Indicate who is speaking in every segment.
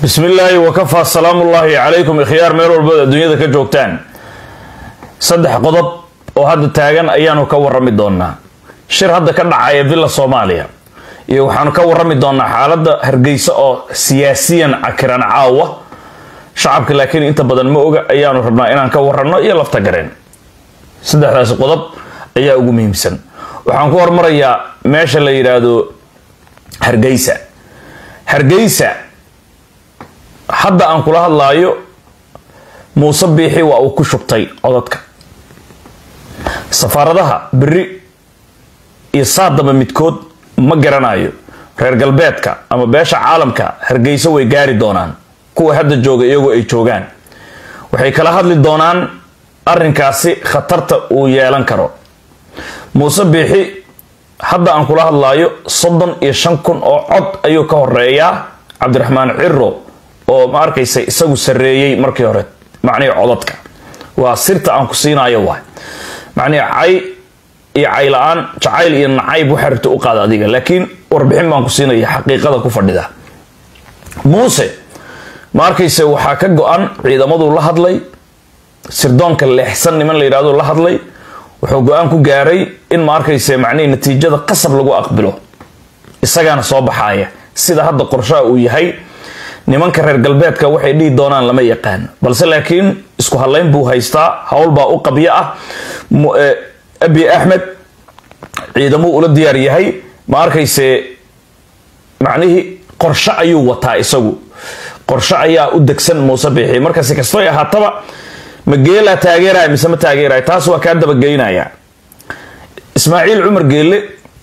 Speaker 1: bismi illaahi wakafaa salaamullaahi calaykum ikhyaar meel walbood adduunyada ka joogtaan saddex qodob oo hadda taagan ayaanu ka warami doonaa shir hadda ka dhacaya villa soomaaliya iyo waxaanu ka warami doonaa xaaladda hargeysa oo siyaasiyan cakiran caawa shacabka laakiin inta badan ma oga ayaanu rabnaa inaan ka waranno iyo lafta gareen saddexdaasi qodob ayaa ugu muhiimsan waxaan ku hormarayaa meesha la yidhaahdo hargeysa hargeysa hadda aan kula hadlaayo muuse biixi waa uu ku shubtay codadka safaaradaha beri iyo saadaba midkood ma garanayo reer galbeedka ama beesha caalamka hargeysa way gaari doonaan kuwa hadda jooga iyagoo ay joogaan waxay kala hadli doonaan arrinkaasi khatarta uu yeelan karo muuse biixi hadda aan kula hadlaayo soddon iyo shan kun oo cod ayuu ka horeeyaa cabdiraxmaan ciro oo ma arkaysa isagu sarreeyey markii hore macnihii codadka waa sirta aan ku siinayo waay macnihi cay iyo cayla-aan jacayl iyo nacayb waxaa rabta u qaada adiga laakiin warbixin baan ku siinaya xaqiiqada ku fadhida muuse ma arkayse waxaa ka go-an ciidamaduu la hadlay sirdoonka leexsan niman la yidhahdo la hadlay wuxuu go-aan ku gaaray in ma arkayse macnihii natiijada qasab lagu aqbilo isagaana soo baxaaya sida hadda qorshaha uu yahay nimanka reer galbeedka waxay dhihi doonaan lama yaqaan balse laakiin isku hadlayn buu haystaa howlbaa u qabyo ah abi axmed ciidamuu ula diyaar yahay ma arkayse macnihii qorshe ayuu wataa isagu qorshe ayaa u degsan muuse biixi marka si kastoy ahaataba ma geelaa taageeraya mise ma taageeraya taas waa kaa dabageynaya ismaaciil cumar geelle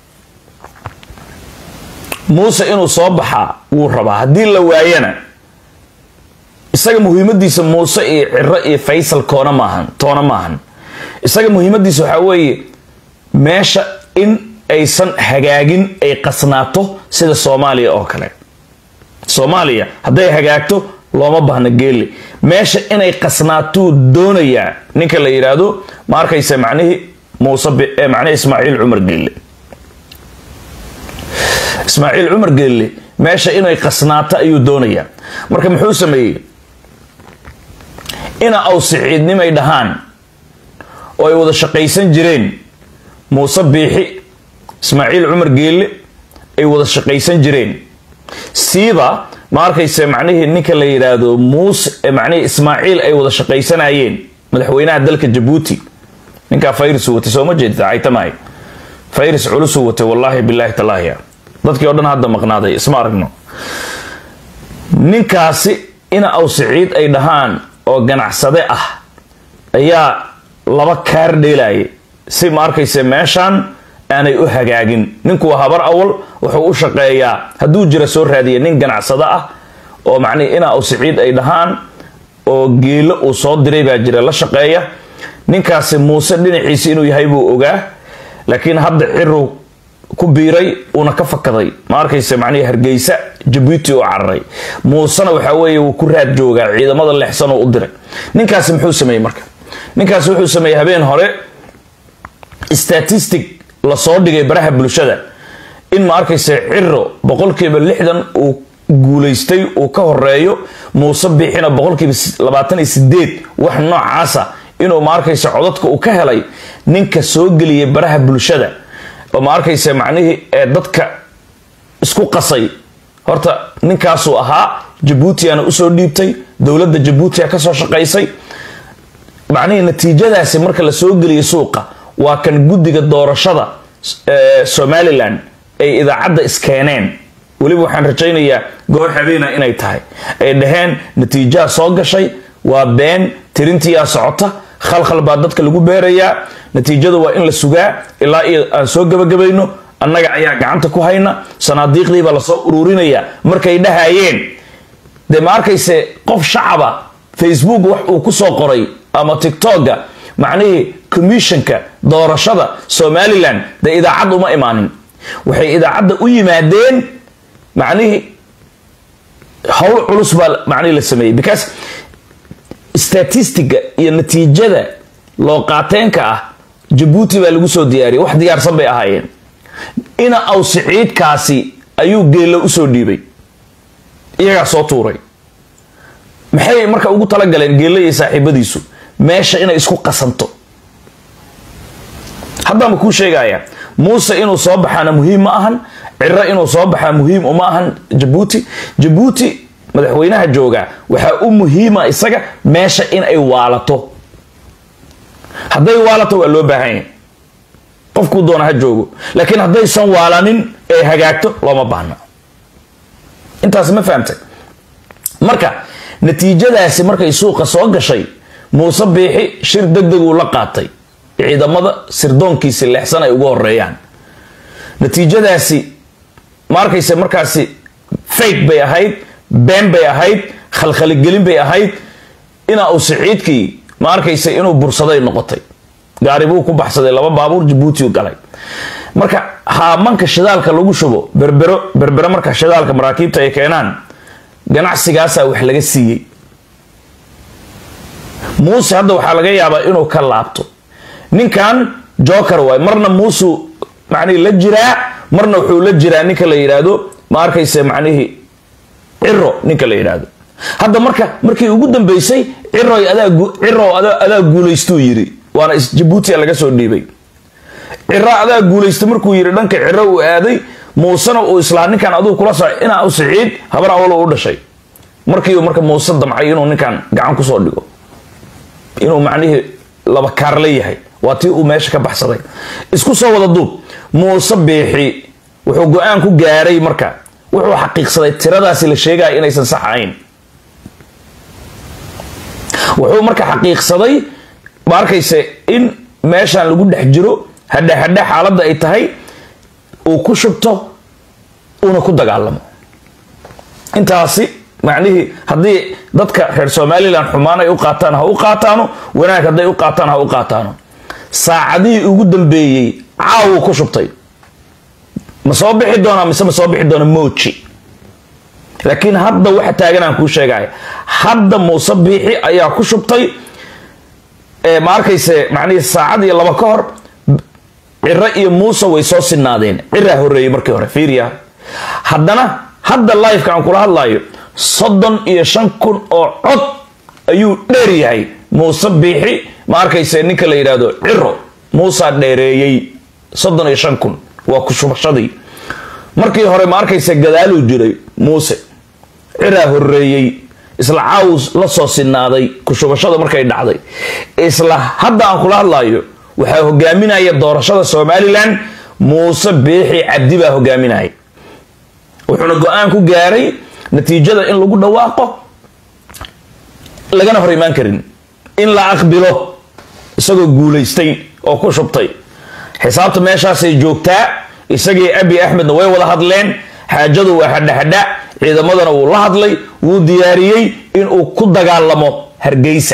Speaker 1: muuse inuu soo baxaa wuu rabaa haddii la waayana isaga muhiimadiisa muuse iyo ciro iyo faysal koona maahan toona maahan isaga muhiimadiisa waxaa weeye meesha in aysan hagaagin ay qasnaato sida soomaaliya oo kale soomaaliya hadday hagaagto looma baahna geelle meesha inay qasnaatuu doonayaa ninka la yidhaahdo ma arkaysa macnihii muuse macnihi ismaaciil cumar geelle ismaaciil cumar geelle meesha inay qasnaato ayuu doonayaa marka muxuu sameeyey ina awsiciidnimay dhahaan oo ay wada shaqaysan jireen muuse biixi ismaaciil cumar geelle ay wada shaqaysan jireen siiba ma arkayse macnihii ninka la yidhaahdo muuse macnihii ismaaciil ay wada shaqaysanayeen madaxweynaha dalka jabuuti ninkaa fayris watay sooma jeedta caytamahay fayris culusuu watay wallaahi bilaahi talaahiya dadkii o dhan hadda maqnaaday isma aragno ninkaasi ina awsiciid ay dhahaan oo ganacsade ah ayaa laba kaar dheelayay si ma arkayse meeshaan aanay u hagaagin ninku waa habar awal wuxuu u shaqeeyaa hadduu jira soo raadiya nin ganacsado ah oo macnihi ina awsiciid ay dhahaan oo geelo uu soo diray baa jira la shaqeeya ninkaasi muuse dhinaciisi inuu yahay buu ogaa laakiin hadda ciru ku biiray uuna ka fakaday ma arkayse macnihii hargeysa jabuuti oo cararay muusena waxaa weeye wuu ku raad joogaa ciidamada leexsan oo u diray ninkaasi muxuu sameeyey marka ninkaasi wuxuu sameeyey habeen hore statistic lasoo dhigay baraha bulshada in ma arkayse ciro boqolkiiba lixdan uu guulaystay uu ka horeeyo muuse biixina boqolkiiba labaatan iyo sideed wax noocaasa inuu ma arkayse codadka uu ka helay ninka soo geliyay baraha bulshada oo ma arkayse macnihii ee dadka isku qasay horta ninkaasuu ahaa jabuutiana usoo dhiibtay dowladda jabuutia kasoo shaqaysay macnihii natiijadaasi marka la soo geliyay suuqa waa kan guddiga doorashada somalilan ay idaacadda iskeeneen weliba waxaan rajaynayaa goor habeena inay tahay ay dhaheen natiijaha soo gashay waa been tirintiyaa socota khalkhal baa dadka lagu beerayaa natiijada waa in la sugaa ilaa iyo aan soo gabagabayno annaga ayaa gacanta ku hayna sanaadiiqdiibaa lasoo ururinaya markay dhahayeen dee ma arkayse qof shacaba facebook wax uu kusoo qoray ama tictokga macnihii commissionka doorashada somalilan dee idaacad uma imaanin waxay idaacadda u yimaadeen macnihii howl culus baa macnihii la sameeyey because statistiga iyo natiijada loo qaateenka ah jabuuti baa lagu soo diyaariyay wax diyaarsan bay ahaayeen ina awsiciidkaasi ayuu geello usoo dhiibay iyagaa soo tuuray maxay marka ugu talagaleen geelle iyo saaxiibadiisu meesha inay isku qasanto haddaanba kuu sheegaya muuse inuu soo baxaana muhiim ma ahan ciro inuu soo baxaa muhiim uma ahan jabuuti jabuuti madaxweynaha jooga waxaa u muhiima isaga meesha in ay waalato hadday waalato waa loo baahan yahay qofkuu doona ha joogo laakiin haddaysan waalanin ee hagaagto looma baahna intaas ma fahamtay marka natiijadaasi markay suuqa soo gashay muuse biixi shir degdeguu la qaatay ciidamada sirdoonkiisi leexsan ay ugu horeeyaan natiijadaasi ma arkayse markaasi fake bay ahayd been bay ahayd khalkhaligelin bay ahayd inaa uu siciidkii ma arkayse inuu bursaday noqotay gaari buu ku baxsaday laba baabuur jabuutiu galay marka haamanka shidaalka lagu shubo berbero berbero marka shidaalka maraakiibta ay keenaan ganacsigaasaa wax laga siiyey muuse hadda waxaa laga yaabaa inuu ka laabto ninkan joker waay marna muusuu macnihi la jiraa marna wuxuu la jiraa ninka la yidhaahdo ma arkayse macnihii ciro ninka la yidhaahdo hadda marka markii ugu dambeysay ciroy ciro adaa guulaystuu yiri waana jabuutia laga soo dhiibay ciro adaa guulaysta markuu yiri dhanka ciro uu aaday muusena uu islaa ninkan aduu kula soco inaa u siciid habar awalo u dhashay markiiu marka muuse damcay inuu ninkan gacan kusoo dhigo inuu macnihii laba kaarle yahay waa tii uu meesha ka baxsaday isku soo wada duub muuse biixi wuxuu go-aan ku gaaray marka wuxuu xaqiiqsaday tiradaasi la sheegaya inaysan sax ahayn wuxuu marka xaqiiqsaday ma arkayse in meeshan lagu dhex jiro hadha hadha xaaladda ay tahay uu ku shubto uuna ku dagaalamo intaasi macnihii haddii dadka reer somalilan xumaan ay u qaataan ha u qaataano wanaag hadday u qaataan ha u qaataano saacadihii ugu dambeeyey caawuu ku shubtay ma soo bixi doonaa mise ma soo bixi doona moji laakiin hadda waxa taagan aan kuu sheegaya hadda muuse biixi ayaa ku shubtay ma arkayse macnihii saacad iyo laba ka hor ciro iyo muuse way soo sinaadeen ciraa horeeyey markii hore fiiriya haddana hadda liveka aan kula hadlayo soddon iyo shan kun oo cod ayuu dheer yahay muuse biixi ma arkayse ninka la yidhaahdo ciro muusaa dheereeyey soddon iyo shan kun waa ku shubashadii markii hore ma arkayse gadaaluu jiray muuse ciraa horeeyey isla caawus la soo sinaaday kushubashada markay dhacday isla hadda aan kula hadlayo waxaa hogaaminaya doorashada somalilan muuse biixi cabdi baa hogaaminaya wuxuuna go-aan ku gaaray natiijada in lagu dhawaaqo lagana hor imaan karin in la aqbilo isagoo guulaystay oo ku shubtay xisaabta meeshaasay joogtaa isagii abi axmedna way wada hadleen xaajadu waa hadhahadha ciidamadana wuu la hadlay wuu diyaariyey inuu ku dagaalamo hargeysa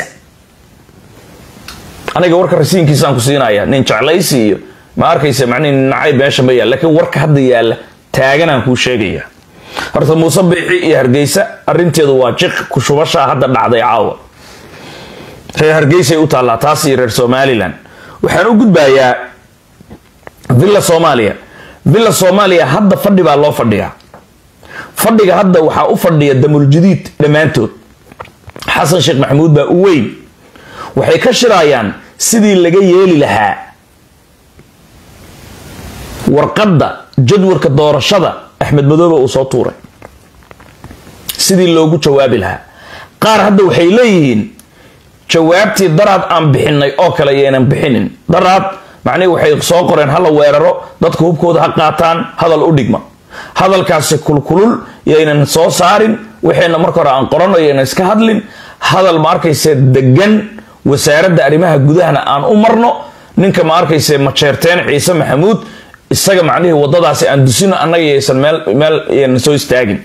Speaker 1: aniga warka rasiinkiisaan ku siinaya nin jeclaysi iyo ma arkaysa macnihi nacayb meesha ma yaal laakiin warka hadda yaalla taaganaan kuu sheegaya horta muuse biixi iyo hargeysa arinteedu waa jiq kushubashaa hadda dhacday caawa reer hargeysay u taallaa taas iyo reer somalilan waxaan u gudbayaa villa soomaaliya villa soomaaliya hadda fadhi baa loo fadhiyaa fadhiga hadda waxaa u fadhiya damuljadiid dhammaantood xasan sheekh maxamuud baa u weyn waxay ka shirayaan sidii laga yeeli lahaa warqadda jadwalka doorashada axmed madoobe uu soo tuuray sidii loogu jawaabi lahaa qaar hadda waxay leeyihiin jawaabtii daraad aan bixinay oo kale yaynan bixinin daraad macnihii waxay soo qoreen hala weeraro dadka hubkooda ha qaataan hadal u dhigma hadalkaasi kulkulul yaynan soo saarin waxayna marka hore aan qorano yaynan iska hadlin hadal ma arkayse degan wasaaradda arrimaha gudahana aan u marno ninka ma arkayse majeerteen ciise maxamuud isaga macnihii wadadaasi aan dusino annaga yaysan meel meel yaynan soo istaagin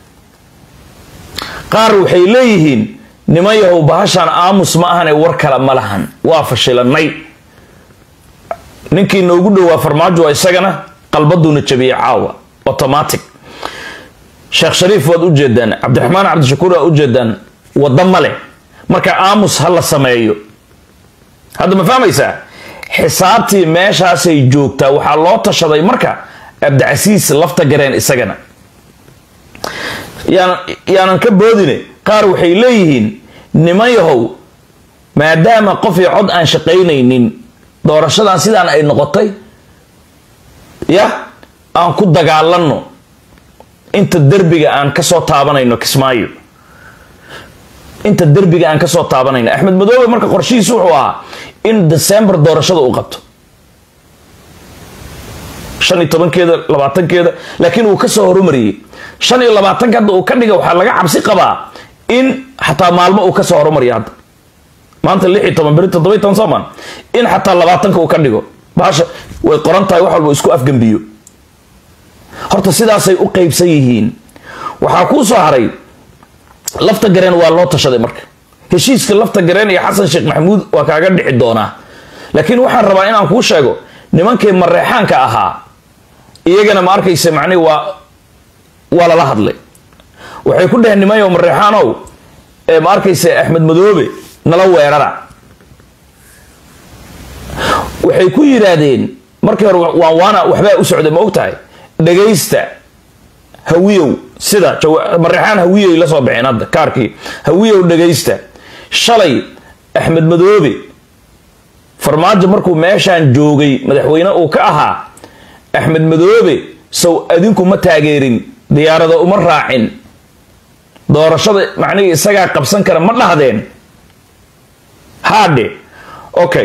Speaker 1: qaar waxay leeyihiin niman yahow bahashaan aamus ma ahane war kale ma lahan waa fashilanay ninkii noogu dhowaa farmaajo waa isagana qalbaduuna jabiyey caawa automatic sheekh shariif waad ujeedaan cabdiraxmaan cabdishakuur waad ujeedaan wadda male marka aamus ha la sameeyo hadda ma fahmaysaa xisaabtii meeshaasay joogtaa waxaa loo tashaday marka abdicasiis lafta gareen isagana yaanan ka boodine qaar waxay leeyihiin niman yahow maadaama qof iyo cod aan shaqaynaynin doorashadan sidaan ay noqotay ya aan ku dagaalanno inta derbiga aan kasoo taabanayno kismaayo inta derbiga aan kasoo taabanayno axmed madoobe marka qorshihiisu wuxuu ahaa in december doorashada uu qabto shan iyo tobankeeda labaatankeeda laakiin uu kasoo horumariyey shan iyo labaatanka hadda uu ka dhiga waxaa laga cabsi qabaa in xataa maalmo uu kasoo horumariyo hadda maanta lix iyo toban beri toddoba iyo toban soomaan in xataa labaatanka uu ka dhigo bahasha way qoran tahay wax walba isku afgembiyo horta sidaasay u qeybsan yihiin waxaa kuu soo haray lafta gareen waa loo tashaday marka heshiiska lafta gareen iyo xasan sheekh maxamuud waa kaaga dhici doonaa laakiin waxaan rabaa inaan kuu sheego nimankii mareexaanka ahaa iyagana ma arkaysa macnihi waa waa lala hadlay waxay ku dheheen nimanyo mareexaanow ee ma arkaysa axmed madoobe nala weerara waxay ku yidhaahdeen markii hore waan waana waxbaa u socday ma og tahay dhagaysta hawiyow sida mareexaan hawiyoy la soo baxeen hadda kaarkii hawiyow dhagaysta shalay axmed madoobe farmaajo markuu meeshaan joogay madaxweyne uu ka ahaa axmed madoobe sow adinku ma taageerin diyaarada uma raacin doorashada macnihii isagaa qabsan kara ma dhahdeen haadhe okay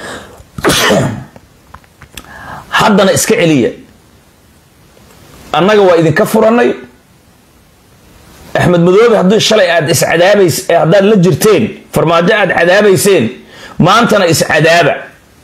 Speaker 1: haddana iska celiya annaga waa idinka furanay axmed madoobe haddii shalay aad iscadaabays haddaad la jirteen farmaajo aad cadaabayseen maantana iscadaaba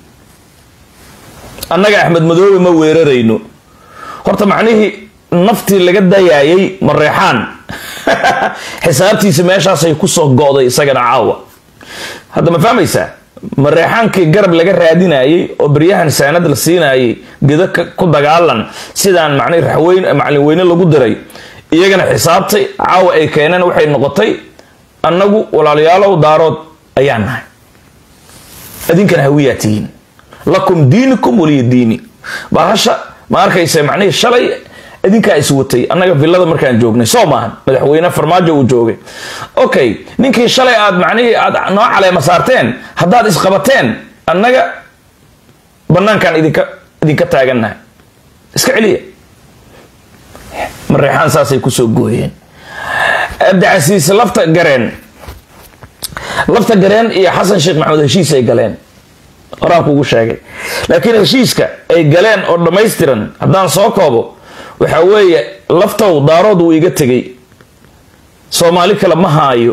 Speaker 1: annaga axmed madoobe ma weerarayno horta macnihii naftii laga dayaayay mareexaan xisaabtiisa meeshaasay kusoo go'day isagana caawa hadda ma fahmaysaa mareexaankii garab laga raadinayay oo beryahan saanad la siinayay gedo ku dagaalan sidaan macnii raxweyn macalin weyne lagu diray iyagana xisaabtay caawa ay keeneen waxay noqotay annagu walaalayaalow daarood ayaan nahay idinkana hawiyaa tihiin lakum diinikum waliya diini bahasha ma arkaysa macnihii shalay idinkaa is watay annaga villada markaan joognay soo maahan madaxweyne farmaajo uu joogay okay ninkii shalay aad macnihii aad noo caleema saarteen haddaad isqabateen annaga banaankaan idinka idinka taagannahay iska celiya mareexaan saasay kusoo gooyeen abdicasiis lafta gareen lafta gareen iyo xasan sheekh maxamed heshiis ay galeen horaan kugu sheegay laakiin heshiiska ay galeen oo dhammaystiran haddaan soo koobo waxa weeye laftow daarood wuu iga tegay soomaali kale ma haayo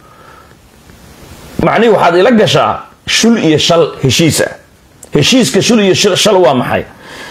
Speaker 1: macnihi waxaad ila gashaa shul iyo shal heshiis ah heshiiska shul iyo shal waa maxay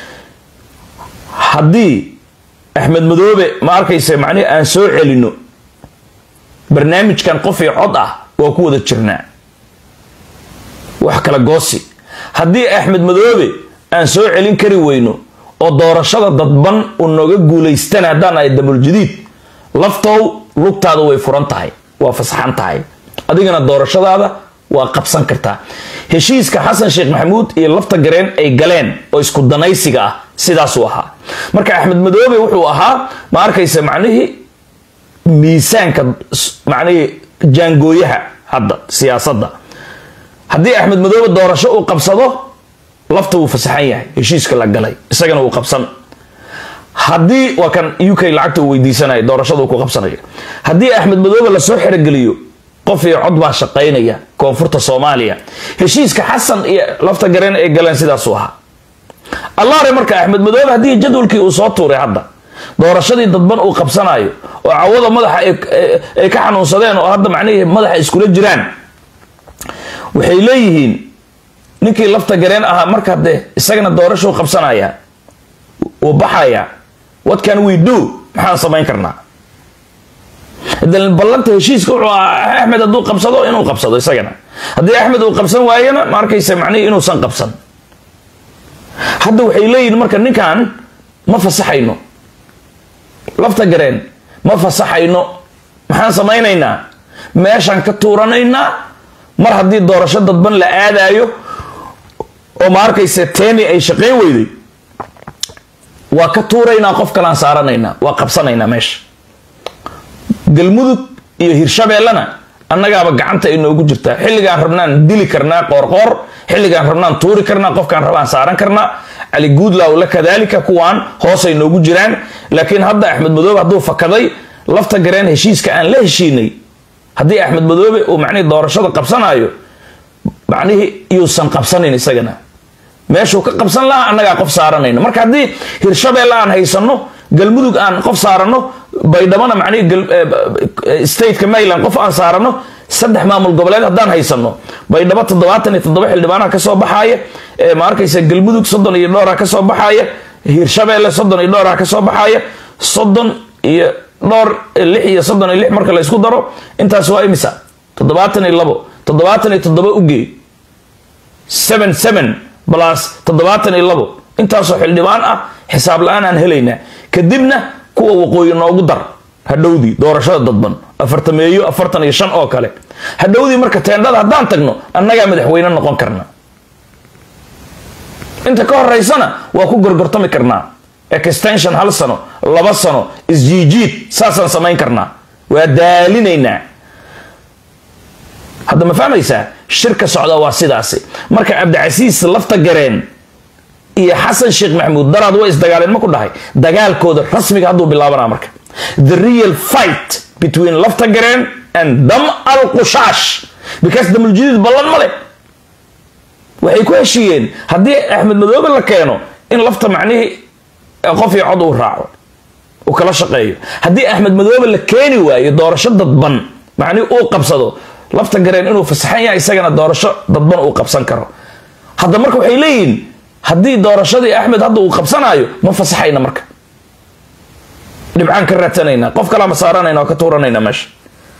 Speaker 1: haddii axmed madoobe ma arkaysa macnihi aan soo celino barnaamijkan qof iyo cod ah waa ku wada jirnaa wax kala goosi haddii axmed madoobe aan soo celin kari weyno oo doorashada dadban uu nooga guulaystana haddaan ahay dabuljadiid laftow lugtaada way furan tahay waa fasaxan tahay adigana doorashadaada waa qabsan kartaa heshiiska xasan sheekh maxamuud iyo lafta gareen ay galeen oo isku danaysiga ah sidaasuu ahaa marka axmed madoobe wuxuu ahaa ma arkaysa macnihii miisaanka macnihii jaangooyaha hadda siyaasadda haddii axmed madoobe doorasho uu qabsado lafta wuu fasaxan yahay heshiiska la galay isagana wuu qabsan haddii waa kan u k lacagta uu weydiisanaya doorashada uu ku qabsanayo haddii axmed madoobe lasoo xerogeliyo qof iyo cod baa shaqaynaya koonfurta soomaaliya heshiiska xasan iyo lafta gareen ay galeen sidaasuu ahaa allaare marka axmed madoobe haddii jadwalkii uu soo tuuray hadda doorashadii dadban uu qabsanayo oo cawada madaxa ay ka xanuunsadeen oo hadda macnihii madaxa iskula jiraan waxay leeyihiin ninkii lafta gareen ahaa marka dee isagana doorashuu qabsanaya wuu baxaya what can we do maxaan samayn karnaa ballanta heshiiska wuxuu ahaa axmed hadduu qabsado inuu qabsado isagana haddii axmed uu qabsan waayana ma arkaysa macnihii inuusan qabsan hadda waxay leeyihiin marka ninkan ma fasaxayno lafta gareen ma fasaxayno maxaan samaynaynaa meeshaan ka tuuranaynaa mar haddii doorasho dadban la aadaayo oo ma arkaysa teeni ay shaqayn weyday waa ka tuuraynaa qof kalaan saaranaynaa waa qabsanaynaa meesha galmudug iyo hirshabeellena annagaaba gacanta ay noogu jirtaa xilligaan rabnaan dili karnaa qoorqoor xilligaan rabnaan tuuri karnaa qofkaan rabaan saaran karnaa cali guudlaw la kadaalika kuwaan hoosay noogu jiraan laakiin hadda axmed madoobe hadduu fakaday lafta gareen heshiiska aan la heshiinay haddii axmed madoobe uu macnihii doorashada qabsanaayo macnihii yuusan qabsanin isagana meeshuu ka qabsan lahaa annagaa qof saaranayno marka haddii hirshabeelle aan haysano galmudug aan qof saarano baydhabona macnihii stateka maryland qof aan saarano saddex maamul goboleed haddaan haysano baydhabo toddobaatan iyo toddoba xildhibaanaha kasoo baxaaya ma arkaysa galmudug soddon iyo dhowra kasoo baxaaya hirshabeelle soddon iyo dhowra kasoo baxaaya soddon iyo dhowr lix iyo soddon iyo lix marka la isku daro intaas waa imisa toddobaatan iyo labo toddobaatan iyo toddoba ugee seven seven plus toddobaatan iyo labo intaasoo xildhibaan ah xisaab la-aan aan helaynaa kadibna kuwa waqooyi noogu dar hadhowdii doorashada dadban afartameeyo afartan iyo shan oo kale hadhowdii marka teendhada haddaan tagno annagaa madaxweyne noqon karna inta ka horeysana waa ku gorgortami karnaa extension hal sano laba sano isjiijiid saasaan samayn karnaa waa daalinaynaa hadda ma fahmaysaa shirka socda waa sidaasi marka cabdicasiis lafta gareen iyo xasan sheekh maxamuud daraad way isdagaaleen ma ku dhahay dagaalkooda rasmiga hadduu bilaabanaa marka the real fight between lafta gareen and dam al qushaash because damuljadiid ballan ma leh waxay ku heshiiyeen haddii axmed madoobe la keeno in lafta macnihii qof iyo cod uu raaco uu kala shaqeeyo haddii axmed madoobe la keeni waayo doorasho dadban macnihii uu qabsado lafta gareen inuu fasaxan yahay isagana doorasho dadban uu qabsan karo hadda marka waxay leeyihiin haddii doorashadii axmed hadda uu qabsanaayo ma fasaxayna marka dhibcaan ka raadsanayna qof kalaa ma saaranayna oo ka tuuranayna meesha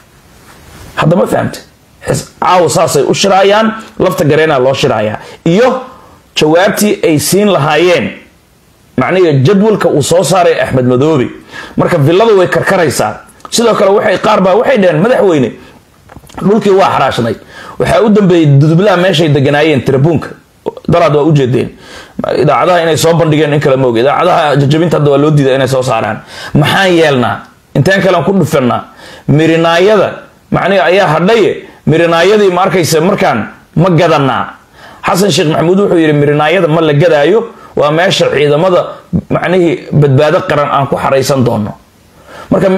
Speaker 1: hadda ma fahamte caawa saasay u shiraayaan lafta gareenaa loo shiraayaa iyo jawaabtii ay siin lahaayeen macnihi jadwalka uu soo saaray axmed madoobe marka villadu way karkaraysaa sidoo kale waxay qaar baa waxay dhaheen madaxweyne dhulkii waa xaraashnay waxaa u dambeeyey dudublaha meeshay deganaayeen tirabuunka daraad waa ujeedeen idaacadaha inay soo bandhigeen in kale maoga idaacadaha jajabinta hadda waa loo diida inay soo saaraan maxaan yeelnaa inteen kalean ku dhufanaa mirinaayada macnihi ayaa hadhaye mirinaayadii ma arkaysa markaan ma gadanaa xasan sheekh maxamuud wuxuu yidhi mirinaayada ma la gadaayo waa meesha ciidamada macnihii badbaado qaran aan ku xaraysan doono marka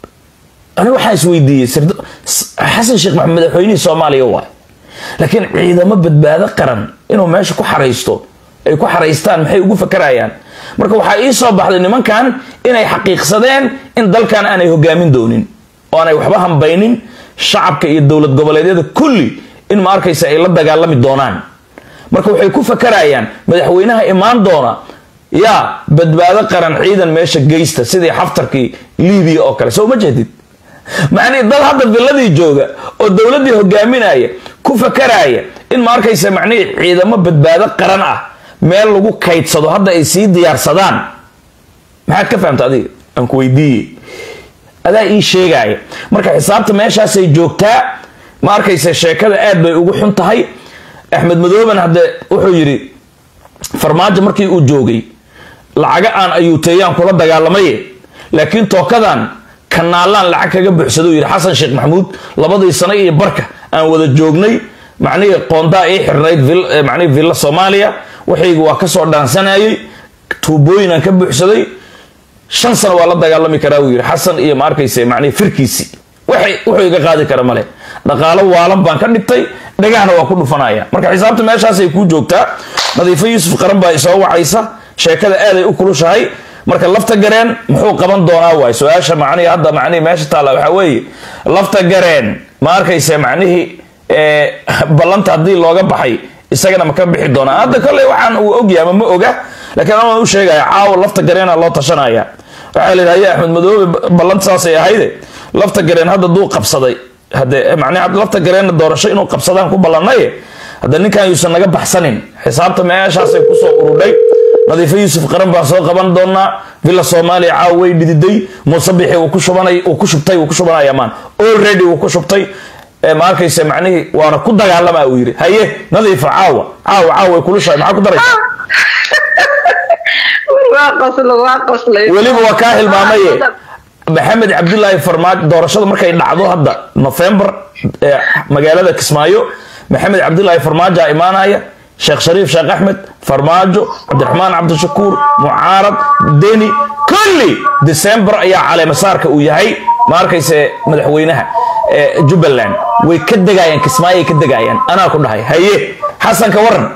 Speaker 1: ani waxaan isweydiiyey xasan sheekh maxamed madaxweynihii soomaaliya waay laakiin ciidamo badbaado qaran inuu meesha ku xaraysto ay ku xaraystaan maxay ugu fakarayaan marka waxaa ii soo baxday nimankan inay xaqiiqsadeen in dalkan aanay hogaamin doonin oo aanay waxba hambaynin shacabka iyo dowlad goboleedyada kulli in ma arkaysa ay la dagaalami doonaan marka waxay ku fakarayaan madaxweynaha imaan doona yaa badbaado qaran ciidan meesha geysta sidii xaftarkii libiya oo kale soo ma jeedid macnihii dad hadda villadii jooga oo dowladdii hogaaminaya ku fakaraya in ma arkaysa macnihii ciidamo badbaado qaran ah meel lagu kaydsado hadda ay sii diyaarsadaan maxaad ka fahamta adiga aan ku weydiiye adaa ii sheegaya marka xisaabta meeshaasay joogtaa ma arkaysa sheekada aad bay ugu xun tahay axmed madooben hadde wuxuu yidhi farmaajo markii uu joogay lacaga aan ayuuteeyaan kula dagaalamaye laakiin tookadan kanaalaan lacag kaga buuxsado yidhi xasan sheekh maxamuud labadii sano iyo barka aan wada joognay macnihii qoondaa ii xirnayd macnihii villa soomaaliya waxaygu waa kasoo dhaansanayay tuubooyin aan ka buuxsaday shan sano waa la dagaalami karaa uu yidhi xasan iyo ma arkaysa macnihii firkiisii waxay wuxuu iga qaadi kara male dhaqaalo waalan baan ka dhigtay dhagahna waa ku dhufanaya marka xisaabta meeshaasay kuu joogtaa nadiifo yuusuf qaran baa isoo wacaysa sheekada aaday u kulushahay marka lafta gareen muxuu qaban doonaa waay su-aasha macnihii hadda macnihii meesha taalla waxaa weeye lafta gareen ma arkaysa macnihii ballanta haddii looga baxay isagana ma ka bixi doonaa hadda kolley waxaan uu ogyahay ama ma oga laakiin anaan u sheegaya caawa lafta gareena loo tashanaya waxaa la yidhaha axmed madoobe ballanta saasay ahayde lafta gareen hadda duu qabsaday hade macnii lafta gareenna doorasho inuu qabsadaan ku ballanaye hadda ninkan yuusan naga baxsanin xisaabta meeshaasay kusoo urudhay nadiifo yuusuf qaran baan soo qaban doonaa villa soomaaliya caawa way dhididay muuse bixi uu ku shubanay uu ku shubtay uu ku shubanaya maan already uu ku shubtay ma arkaysa macnihii waana ku dagaalama uu yidhi haye nadiifa caawa caawa caawa way kulushahay maxaa ku daraysa weliba waa kaa hilmaamaye maxamed cabdilaahi farmaajo doorashada markay dhacdo hadda november ee magaalada kismaayo maxamed cabdilaahi farmaajo aa imaanaya sheekh shariif sheekh axmed farmaajo cabdiraxmaan cabdishakuur mucaarad deni kulli december ayaa caleemasaarka uu yahay ma arkayse madaxweynaha ee jubbaland way ka degayaan kismaayo ay ka degayaan anaa ku dhahay haye xasan ka waran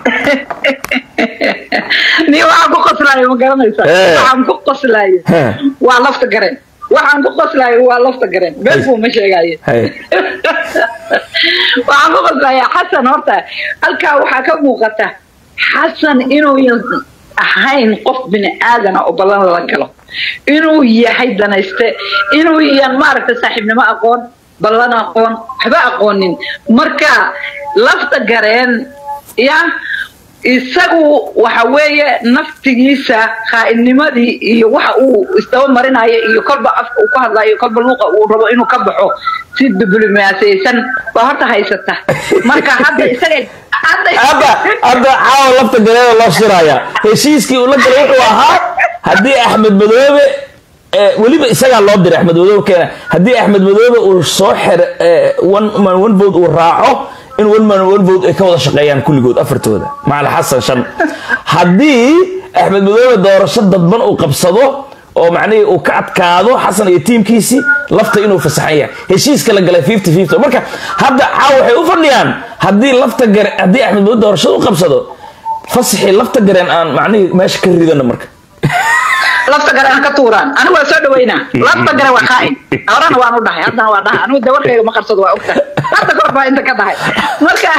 Speaker 2: ni waxaan ku qoslaayo ma garanaysa
Speaker 1: Eh.
Speaker 2: waxaan ku qoslaayo
Speaker 1: Eh.
Speaker 2: waa lafta gareen waxaan ku qoslaayo waa lafta gareen been buu ma sheegaaye
Speaker 1: haye
Speaker 2: waxaan ku qoslayaa xasan horta halkaa waxaa ka muuqata xasan inuu yan- ahayn qof bini aadana oo ballan la galo inuu yahay danayste inuu yan maaragta saaxiibnimo aqoon ballan aqoon waxba aqoonin marka lafta gareen ya isagu waxa weeye naftigiisa khaa'innimadii iyo waxa uu isdaba marinayo iyo kolba afka uu ku hadlayo kolba luuqa uu rabo inuu ka baxo si diblomaasiyeysan baa horta haysata marka hadda isaga hadda
Speaker 1: hadda hadda caawa lafta galeeda loo shiraya heshiiskii uu la galay wuxuu ahaa haddii axmed madoobe eh, weliba isagaa loo diray axmed madoobe keena haddii axmed madoobe uu soo xer eh, one man one vote uu raaco in one man one vote ay ka wada shaqeeyaan kulligood afartooda macali xasan shan haddii axmed madoobe doorasho dadban uu qabsado oo macnihii uu ka adkaado xasan iyo tiimkiisii lafta inuu fasaxan yahay heshiiska la galay fifty fifty marka hadda caawa waxay u fadhiyaan haddii lafta gare haddii axmed madoobe doorashada u qabsado fasaxii lafta gareen aan macnihii meesha ka ridano marka
Speaker 2: lafta gare aan ka tuuraan anigu waa soo dhaweynaa lafta gare waa qaa'in horena waan u dhahay haddana waa dhaha anigu dawarkayga ma qarsado waa ogtahay hadda kahor baa inta ka dhahay marka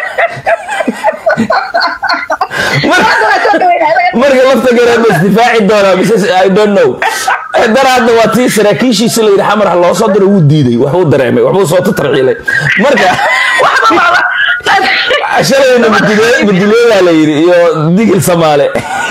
Speaker 2: hadda waa soo dhaweynaa
Speaker 1: marka lafta gareen ma isdifaaci doonaa mise i don't know dar hadda waa tii saraakiishiisa la yidhi xamar ha loo soo diro wuu diiday waxbuu dareemay waxbuu soo tatarciilay marka
Speaker 2: waxba waaba
Speaker 1: shalayna madileedaa la yidhi iyo digil samaale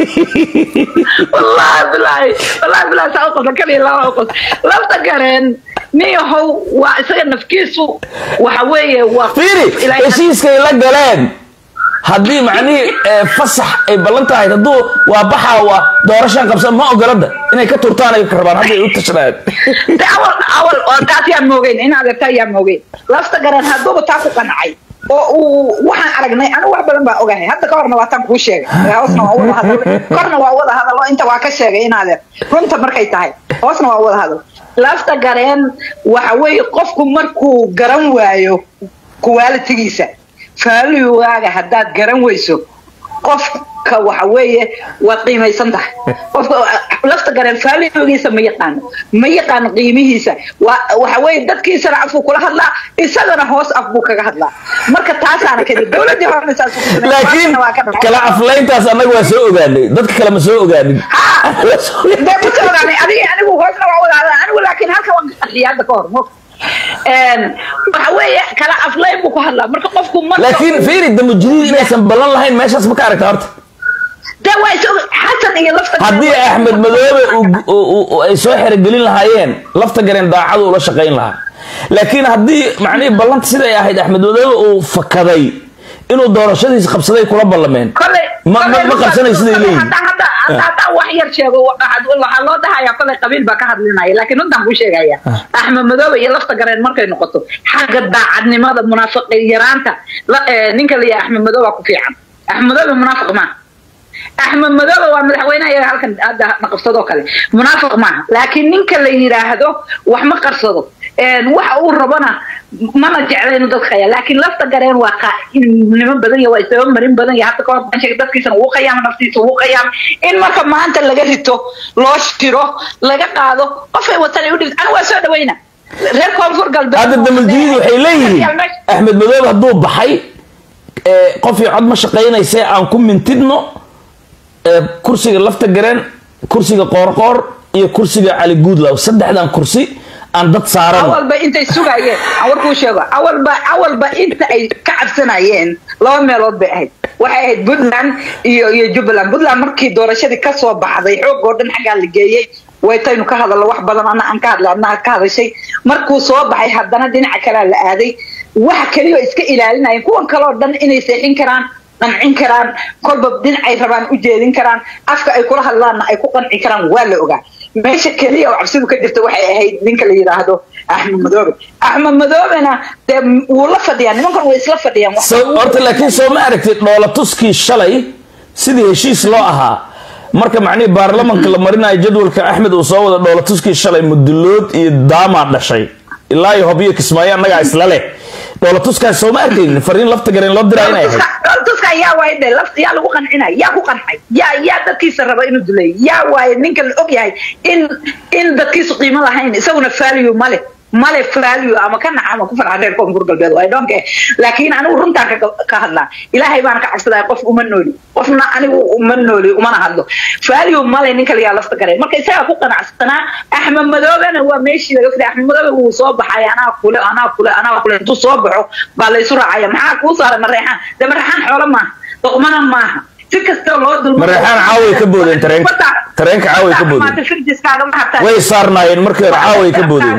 Speaker 2: wallahi bilahi wallahi bilahi saa uqosa kaliya lama uqos lafta gareen niyahow waa isaga nafkiisu waxa weeye waa
Speaker 1: fiiri
Speaker 2: Ilaahay-
Speaker 1: heshiiskay la galeen haddii macnihii eh, fasax ay ballan tahay hadduu waa baxaa waa doorashaan qabsan ma ogolada inay ka turtaan ay rabaan hadday u tashanayaan
Speaker 2: de awal awal oo taas yaan moogeyn in adeerta yaan moogeyn lafta garan hadduuba taa ku qancay oo uu waxaan aragnay anigu wax badan baa ogahay hadda ka horna waa tan kuu sheegay hoosna waa wada hadal korna waa wada hadal oo inta waa ka sheegay in adeer runta markay tahay hoosna waa wada hadal lafta gareen waxa weeye qofku markuu garan waayo qualitigiisa faaluwaaga haddaad garan weyso qofka waxa weeye waad qiimaysan tahay qofka lafta gareen faalugiisa ma yaqaano ma yaqaano qiimihiisa waa waxa weeye dadkiisana afku kula hadlaa isagana hoos af buu kaga hadlaa marka taasaana kadib dowladii horena saas ugu sameeyay,
Speaker 1: laakiin
Speaker 2: maantana waa ka dhacay.
Speaker 1: kala aflayntaas annaga waa soo ogaanay dadka kale ma soo ogaanin
Speaker 2: dee ku soo ogaanay adiga anigu hoosna waa wada hadlaa anigu laakiin halka waan ka qarxiyay hadda ka hor mo waxa weeye kala aflayn buu ku hadlaa marka qofku marka
Speaker 1: laakiin fiiri damujadiid inaysan ballan lahayn meeshaas ma ka aragta horta
Speaker 2: dee waa is xasan iyo lafta
Speaker 1: haddii axmed madoobe uu- uu- uu- ay soo xerogelin lahaayeen lafta gareen daacadu ula shaqayn lahaa laakiin haddii macnihii ballanta siday ahayd axmed madoobe uu fakaday inuu doorashadiisa qabsaday kula ballameen
Speaker 2: kolay
Speaker 1: ma- ma- ma qabsanay siday leeyihin
Speaker 2: hadda hadda hadda haddaan wax yar sheego waxaad- waxaa loo dhahayaa kolay qabiil baa ka hadlinaya laakiin runtaan kuu sheegaya axmed madoobe iyo lafta gareen markay noqoto xagga daacadnimada munaafiqi yaraanta la- eh, ninka la yahay axmed madoobe waa ku fiican axmed madoobe munaafiq maaha axmed madoobe waa madaxweynaha iyaga halkan hadda na qabsadoo kale munaafiq maaha laakiin ninka la yidhaahdo wax ma qarsado een, waxa uu rabona mana jecla inuu dadka khaya laakiin lafta gareen waa qaa'inimo badan ya waa isdaba marin badan ya hadda kahor baan sheegay dadkiisana wuu qayaama naftiisa wuu qayaama in marka maanta laga rito loo shiro laga qaado qofay watan ay u dhigto anigu waa soo dhawayna reer koonfur galbeed
Speaker 1: hadda damujadiid waxay leeyihiin axmed madoobe hadduu baxay ee, qof iyo cod ma shaqaynayse aan ku mintidno ee, kursiga lafta gareen kursiga qoorqoor iyo kursiga cali guudlaw saddexdan kursi aan dad saaran
Speaker 2: awalba intay sugayeen aan warkuu sheego awalba awalba inta ay ka cabsanayeen laba meelood bay ahayd waxay ahayd puntland iyo iyo jubbaland puntland markii doorashadii kasoo baxday xoog oo dhan xaggaa la geeyey waytaynu ka hadalno wax badan ana aan ka hadla adna ka hadashay markuu soo baxay haddana dhinaca kalea la aaday waxa keliya oo iska ilaalinayeen kuwan kale oo dhan inay seexin karaan qancin karaan kolba dhinacay rabaan u jeedin karaan afka ay kula hadlaanna ay ku qanci karaan waa la ogaa meesha keliya oo cabsidu ka jirta waxay ahayd ninka la yidhaahdo axmed madoobe axmed madoobena dee wuu la fadhiyaa nimankan way isla fadhiyaan wax-
Speaker 1: So- horta laakiin soo ma aragtid dhoolatuskii shalay sidii heshiis loo ahaa marka macnihii baarlamanka la marinayo jadwalka axmed uu soo wada dhoolatuskii shalay mudulood iyo daamaa dhashay ilaa iyo hobyo kismaayo annagaa isla leh dhoolatuskaas soo ma arkaynin fariin lafta gareen loo diraa inay ahayd
Speaker 2: dhooltuska yaa waaye de lafta yaa lagu qancinaya yaa ku qancay yaa yaa dadkiisa raba inuu duleeyo yaa waaye ninka la og yahay in in dadkiisu qiimo lahayn isaguna value male male value ama ka naca ama ku farxa reer koonfur galbeed I don't care laakiin anigu runtaan ka ka hadlaa ilaahay baan ka cabsadaa qof uma nooli qofna anigu uma nooli umana hadlo value male ninka layaa lafta garay marka isagaa ku qanacsanaa axmed madoobena waa meeshii laga fiday axmed madoobe wuu soo baxay anaa kule anaa kule anaa kule intuu soo baxo baa laysu raacaya maxaa kuu saaray mareexaan de mareexaan xoolo maaha doqmana maaha si kasta loo dulmo
Speaker 1: Mareexaan caaway ka boodeen tareenka. Tareenka caaway ka boodeen. way saarnaayeen markii hore caaway ka boodeen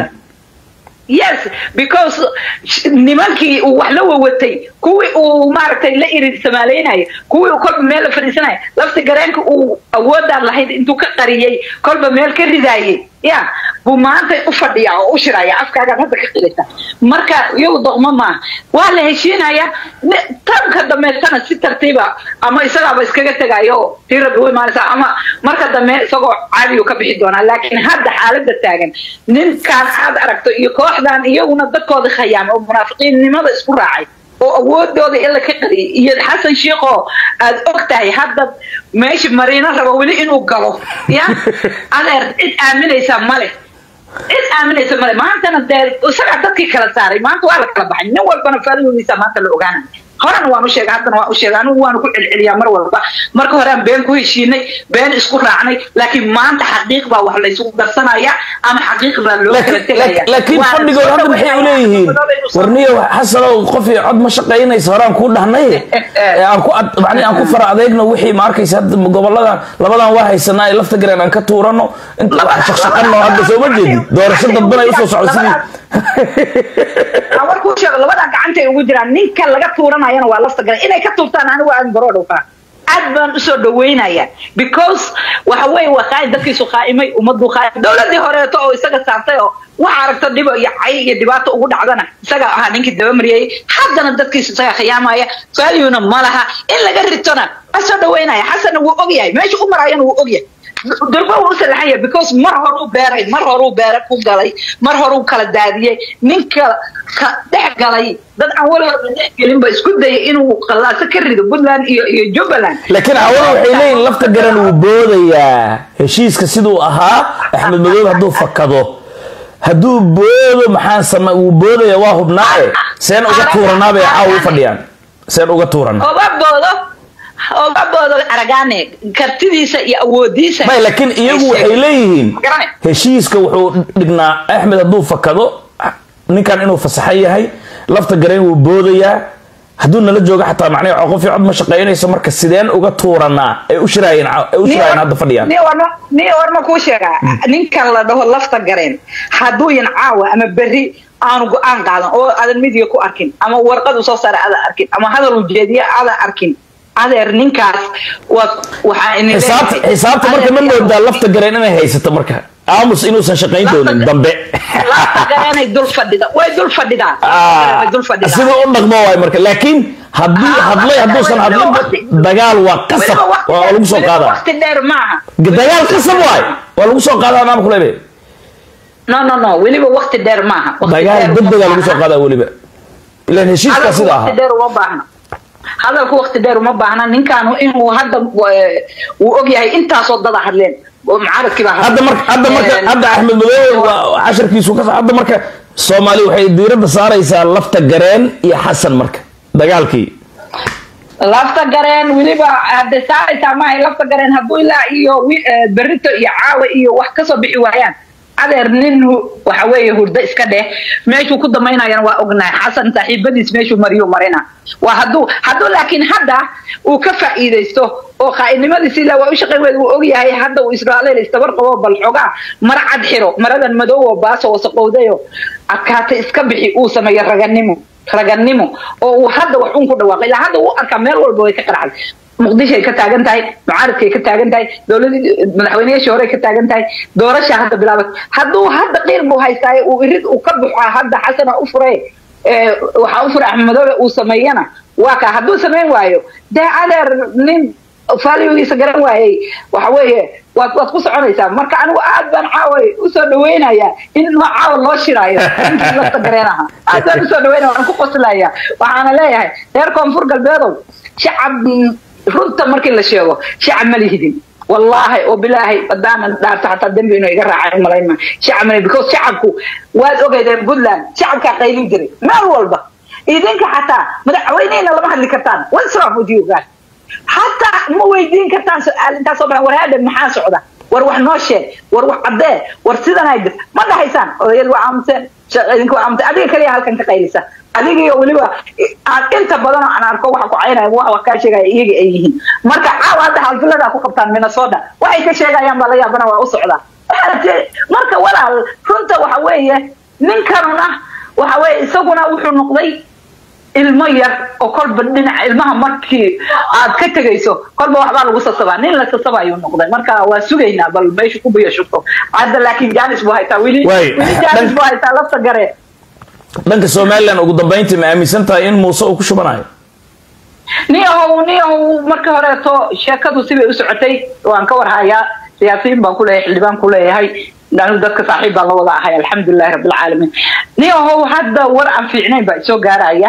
Speaker 2: yes because sh- nimankii uu wax la wawatay kuwii uu maaragtay la irid samaaleynaya kuwii uu kolba meel la fadhiisanaya lafta gareenka uu awoodaan lahayd intuu ka qariyey kolba meel ka ridaayey ya buu maanta u fadhiyaa oo u shiraya afkaagaan hadda ka qilita marka iyagu doqmo maaha waa la heshiinaya ne- tanka dameetana si tartiiba ama isagaaba iskaga tegayo oo tii rabbi u imaanaysa ama marka dambe isagoo caadiyu ka bixi doonaa laakiin hadda xaaladda taagan ninkaan aad aragto iyo kooxdan iyaguna dadkooda khayaamay oo munaafiqiinnimada isku raacay oo awoodooda ila ka qariyay iyo xasan sheikoo aad og tahay hadda meesha mariino rabo weli inuu galo ya adeer cid aaminaysa male cid aaminaysa male maantana dee isagaa dadkii kala saaray maanta waa la kala baxay nin walbana faadadiisa maanta la ogaanaya horena waan u sheegay haddana waan u sheegay anigu waanu ku celceliyaa mar walba marka hore aan been ku heshiinay been isku raacnay laakiin maanta xaqiiq baa wax laysugu darsanaya ama xaqiiq baa loo kala tegaya
Speaker 1: laakiin
Speaker 2: Waana
Speaker 1: fadhigood
Speaker 2: soo
Speaker 1: hadda maxay
Speaker 2: dhaweynaya,
Speaker 1: uleeyihiin
Speaker 2: Axmed Madoobe inuu soo-
Speaker 1: warniyo xasanow qof iyo cod ma shaqaynaysa horaan kuu dhahnay ee aan ku ad- macnihi aan ku fara adeegno wixii ma arkaysa hadda goboladan labadan waa haysanaa ee lafta gareen aan ka tuurano inta wax shaqshaqano hadda soo ma jeedid doorasho dadban ay usoo socdo sidii
Speaker 2: aan war kuu sheego labadan gacantay ugu jiraan ninka laga tuuranayana waa lafta gala inay ka tuurtaan anigu aan baroo dhowfaa aad baan usoo dhaweynaya because waxa weeye waa qaa'im dadkiisu qaa'imay ummaddu qaa'im dowladii horeeto oo isaga saartay oo waxa aragto dhibo iyo cay iyo dhibaato ugu dhacdana isaga ahaa ninkii dabamariyey haddana dadkiisu isaga khiyaamaya valuena ma laha in laga ritona waa soo dhaweynaya xasanna wuu ogyahay meesha u marayana wuu ogyahay durba wuu u salaxan yahay because mar hore u beeray mar hore u beera ku galay mar hore u kala daadiyey ninka ka dhex galay dad aan weligood dhex gelinba isku dayay inuu qallaaso ka rido puntland iyo iyo jubbaland
Speaker 1: laakiin cawada waxay leeyihin lafta garan wuu boodayaa heshiiska siduu ahaa axmed madoobe hadduu fakado hadduu boodo maxaan sama wuu boodaya waa hubnaae seen uga tuuranaa bay caawa u fadhiyaan seen uga tuuranaa
Speaker 2: oga boodo oga boodo aragaane kartidiisa iyo awoodiisa
Speaker 1: may laakiin iyagu waxay leeyihiin
Speaker 2: Garanay.
Speaker 1: heshiiska wuxuu dhignaa axmed hadduu fakado ninkan inuu fasaxan yahay lafta gareen wuu boodayaa hadduu nala joogo xataa macnaha qof iyo cod ma shaqaynayso marka sideen uga tuuranaa ay u shiraayeen ay u shiraayeen hadda fadhiyaan
Speaker 2: ni warma ni warma kuu sheegaa ninkan la dhaho lafta gareen hadduu yan caawa ama berri aanu go-aan qaadan oo aadan midiga ku arkin ama warqad usoo saara aadan arkin ama hadal ujeediye aadan arkin adeer ninkaas waa waxaa ini
Speaker 1: xisaabta xisaabta marka ma moodaa lafta gareen inay haysato marka aamus inuusan shaqayn doonin dambe
Speaker 2: lafta gareenay dul fadhida way dul fadhidaa way dul fadhidaa
Speaker 1: sida u dhaqmo waay marka laakiin haddii
Speaker 2: Ah,
Speaker 1: hadlay
Speaker 2: waqti-
Speaker 1: hadduusan
Speaker 2: weliba
Speaker 1: hadlinba
Speaker 2: waqti-
Speaker 1: dagaal waa qasab
Speaker 2: weliba waqti
Speaker 1: waa
Speaker 2: dheer-
Speaker 1: lagu soo
Speaker 2: weliba
Speaker 1: qaadaa
Speaker 2: waqti dheer maaha
Speaker 1: dagaal qasab waay waa lagu soo qaadaa maamku lebe
Speaker 2: no no no weliba waqti dheer maaha Waqti
Speaker 1: dagaal
Speaker 2: dheer uma
Speaker 1: degdegaa lagu soo
Speaker 2: baahna.
Speaker 1: qaadaa weliba ilan heshiiskaa
Speaker 2: hadalku
Speaker 1: sida
Speaker 2: waqti
Speaker 1: ahaa
Speaker 2: dheer uma baahna hadalku waqti dheer uma baahna ninkaanu inuu hadda eh, uu ogyahay intaasoo dada hadleen oo mucaaradkii baa
Speaker 1: hadda marka hadda marka
Speaker 2: Eh,
Speaker 1: hadda axmed madoobe waa casharkiisu ka hadda marka soomaali waxay diiradda saaraysaa lafta gareen iyo xasan marka dagaalkii
Speaker 2: lafta gareen weliba hadde saaraysaa maahay lafta gareen hadduu ilaa iyo wi- eh, berrito iyo caawa iyo wax kasoo bixi waayaan adeer nin hu- waxa weeye hurdo iska dheh meeshuu ku damaynayana waa ognahay xasan saaxiibadiis meeshuu mariyuu marina waa hadduu hadduu laakiin hadda uu ka faa'iidaysto oo qaa'idnimadiisi ilaa waa u shaqayn weyd uu ogyahay hadda uu israa'iil istabar qabo bal xogaa mara cad xiro maradan madow oo baaso wasaqowdayo adkaata iska bixi uu sameeyo raganimo raganimo oo uu hadda wax un ku dhawaaqay ilaa hadda uu arkaa meel walba way ka qaracday muqdishoay ka taagan tahay mucaaradkay ka taagan tahay dowladii madaxweyneyaashii horey ka taagan tahay doorashaa hadda bilaabat hadduu hadda qiir buu haystaaye uu irid uu ka buxaa hadda xasana u fure waxaa u fura axmed madoobe uu sameeyana waa kaa hadduu samayn waayo dee adeer nin faaligiisa garan waayey waxa weeye waad waad ku soconaysaa marka anigu aad baan caaway usoo dhaweynayaa in noo caawa loo shiraayo ninkii lafta gareenaha aad baan usoo dhaweynaya waan ku qoslaya waxaana leeyahay reer koonfur galbeedow shacab runta markii la sheego shacab ma lihidin wallaahi oo bilaahi badaanan dhaarta xataa dembi inuu iga raacay malayma shacab male because shacabku waad ogeydeen puntland shacabkaa qaylin jiray meel walba idinka xataa madaxweynehina lama hadli kartaan what's wrong with you guys حتى ما ويدين كرتان سؤال انت صبح وهذا محا سعودة war wax noo sheeg war wax caddee war sidan ay jirta ma dhahaysaan odayad waa aamuseen idinka waa aamuseen adiga kaliya halkan ka qaylisa adiga iyo weliba aan inta badan oo aan arko waxa ku caynaya wax wax kaa sheegaya iyaga ay yihiin marka caawa hadda xalfiladaa ku qabtaan minnesota waxay ka sheegayaan baa la yaabana waa u socdaa marka walaal runta waxa weeye ninkanuna waxa weeye isaguna wuxuu noqday ilmo yar oo kolba dhinaca ilmaha markii aad ka tegayso kolba waxbaa lagu sasabaa nin la sasaba ayuu noqday marka waa sugaynaa bal meesha ku biyo shubto hadda laakiin janis buu haytaa weli weli janis buu haytaa lafta garee
Speaker 1: dhanka somalilan ugu dambayntii ma aaminsan tahay in muuse uu ku shubanayo
Speaker 2: niyahow niyahow markii horeeto sheekadu sibay u socotay waan ka warhayaa siyaasiyiin baan ku leeyahay xildhibaan ku leeyahay anigu dadka saaxiib baan la wada ahay alxamdulilahi rabbilcaalamiin niyahow hadda war aan fiicnayn baa isoo gaaraya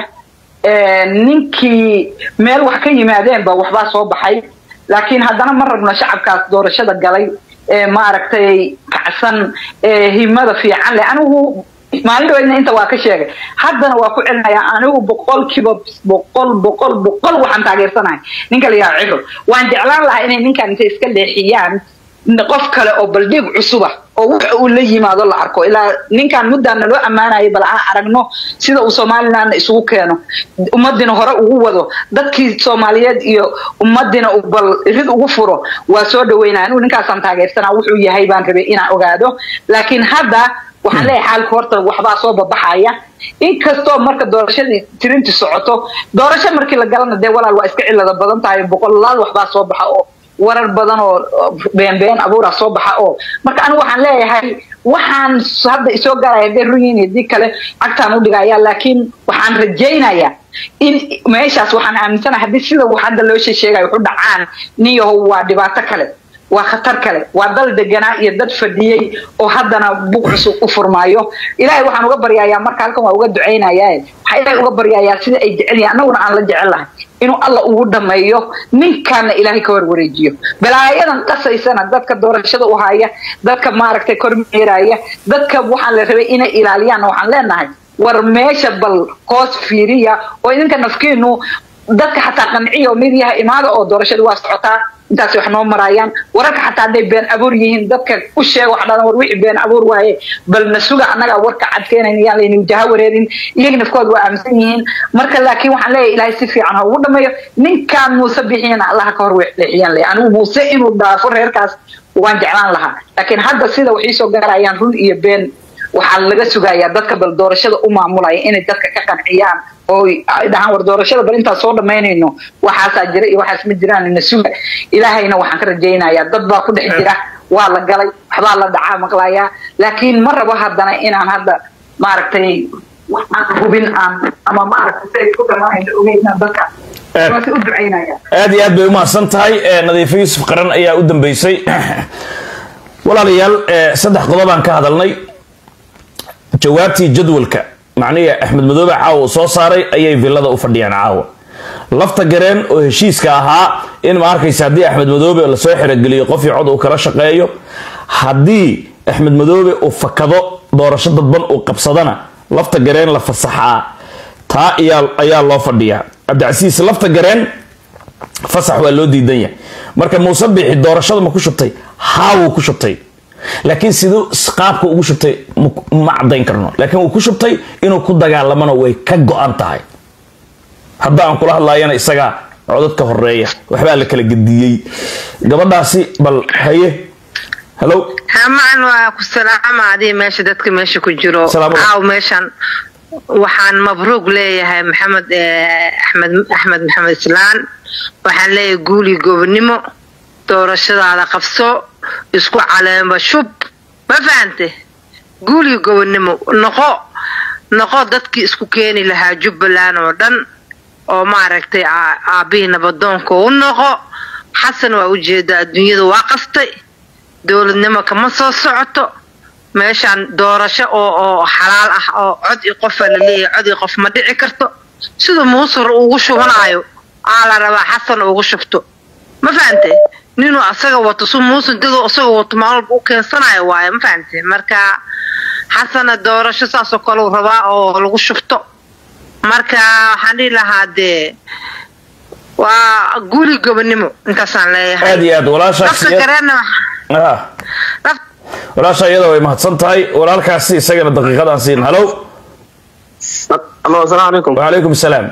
Speaker 2: ninkii meel wax ka yimaadeen ba waxbaa soo baxay laakiin haddana ma rabno shacabkaas doorashada galay ee maaragtay kacsan ee himada fiican leh anigu maalin dhaweydna inta waa ka sheegay haddana waa ku celinayaa anigu boqolkiiba boqol boqol boqol waxaan taageersanahay ninka la yidhaha cibro waan jeclaan lahaa inay ninkan intay iska leexiyaan qof kale oo baldhiig cusuba oo wax uu la yimaado la arko ilaa ninkan muddaana loo ammaanayay bal aan aragno sida uu somalilandna isugu keeno ummadina hore ugu wado dadkii soomaaliyeed iyo ummadina uu bal irid ugu furo waa soo dhaweynaya anigu ninkaasaan taageersanaa wuxuu yahay baan rabay inaan ogaado laakiin hadda waxaan leeyahay xaalka horta waxbaa soo babaxaya inkastoo marka doorashadii tirinti socoto doorasho markii la galana dee walaal waa iska cilada badan tahay boqolaal waxbaa soo baxa oo warar badan oo beenbeen abuura soo baxa oo marka anigu waxaan leeyahay waxaan hadda isoo gaaraya hadday runyiin iyo dii kale cagtaan u dhigaya laakiin waxaan rajaynayaa in meeshaas waxaan aaminsanahay haddii sida wax hadda loo sheegayo wuxu dhacaan niyahow waa dhibaato kale waa khatar kale waa dal deganaa iyo dad fadhiyey oo haddana bug cusub u furmaayo ilaahay waxaan uga baryayaa marka halkan waa uga ducaynayaa waxaa ilaahay uga baryayaa sida ay jecel yihiin annaguna aan la jecel lahay inuu alla ugu dhameeyo ninkaana ilaahay ka warwareejiyo balaayadan qasaysana dadka doorashada u haya dadka maaragtay kormeeraya dadka waxaan la rabay inay ilaaliyaanna waxaan leenahay war meesha bal hoos fiiriya oo idinka nafkiinu dadka xataa qanciya oo midyaha imaada oo doorashada waa socotaa intaas wax noo maraayaan wararka xataa hadday been abuur yihiin dadka u sheega wax dhalan war wixii been abuur waaye bal na suga annagaa warka cadkeenayn yaan laynu jaha wareerin iyaga nafkooda waa aaminsan yihiin marka laakiin waxaan leeyahay ilaahay si fiican ha ugu dhameeyo ninkaan muuse bixiyana allaha ka hor leexiyaan leeyahay anigu muuse inuu dhaafo reerkaas waan jeclaan lahaa laakiin hadda sida wax iisoo gaarayaan run iyo been waxaa laga sugayaa dadka bal doorashada u maamulaya inay dadka ka qanciyaan oo ay dhahaan war doorashada bal intaan soo dhammaynayno waxaasaa jira iyo waxaas ma jiraan na suga ilaahayna waxaan ka rajaynayaa dad baa ku dhex jira waa la galay waxbaa la dhacaa maqlayaa laakiin ma rabo haddana inaan hadda maaragtay waxaan hubin aan ama maaragtay si ay ku dhammaanayno ogeynaan dadka waasi u ducaynaya
Speaker 1: aad iyo aad bay umahadsan tahay nadiifo yuusuf qaran ayaa u dambeysay walaalayaal saddex qodobaan ka hadalnay jawaabtii jadwalka macnihii axmed madoobe caawa uu soo saaray ayay villada u fadhiyaan caawa lafta gareen oo heshiiska ahaa in ma arkaysa haddii axmed madoobe lasoo xerogeliyo qofii cod uu kala shaqeeyo haddii axmed madoobe uu fakado doorasho dadban uu qabsadana lafta gareen la fasaxaa taa ayaa loo fadhiyaa cabdicasiis lafta gareen fasax waa loo diidan yahay marka muuse biixi doorashada ma ku shubtay haawuu ku shubtay laakiin siduu qaabka ugu shubtay ma cadayn karno laakiin uu ku shubtay inuu ku dagaalamana way ka go-an tahay hadda aan kula hadlaayana isagaa codadka horeeya waxbaa la kala gediyey gabadhaasi bal haye hello
Speaker 3: hamaan waa ku salaama adii meesha dadka meesha ku jiro
Speaker 1: Salaamu
Speaker 3: caaw meeshan waxaan mabruuq leeyahay maxamed axmed axmed maxamed islaan waxaan leeyahay guuli gobonimo doorashadaada qabso isku caleemba shub ma fahante guuli gobonimo noqo noqo dadkii isku keeni lahaa jubbaland oo dhan oo maaragtay aabihii nabadoonka u noqo xasan waa ujeeda adduunyada waa qastay dowladnimo kama soo socoto meeshaan doorasho oo oo xalaal ah oo cod i qofa la leeyahay cod i qof ma dhici karto sida muusar ugu shubanaayo aa la rabaa xasan ugu shubto ma fahante ninuu asaga wato su muusan dadoo asaga wato maalin walba u keensanayo waayo ma fahante marka xasana doorasho saasoo kale uu rabaa oo lagu shubto marka waxaan dhihi lahaa dee waa guri gobonimo intaasaan leeyahay
Speaker 1: aad iyo aad walaashaas
Speaker 3: lafta gareena
Speaker 1: ah walaasha iyada way mahadsan tahay walaalkaasi isagana daqiiqadaan siin halow
Speaker 4: allo asalaamu calaykum
Speaker 1: wacalaykum asalaam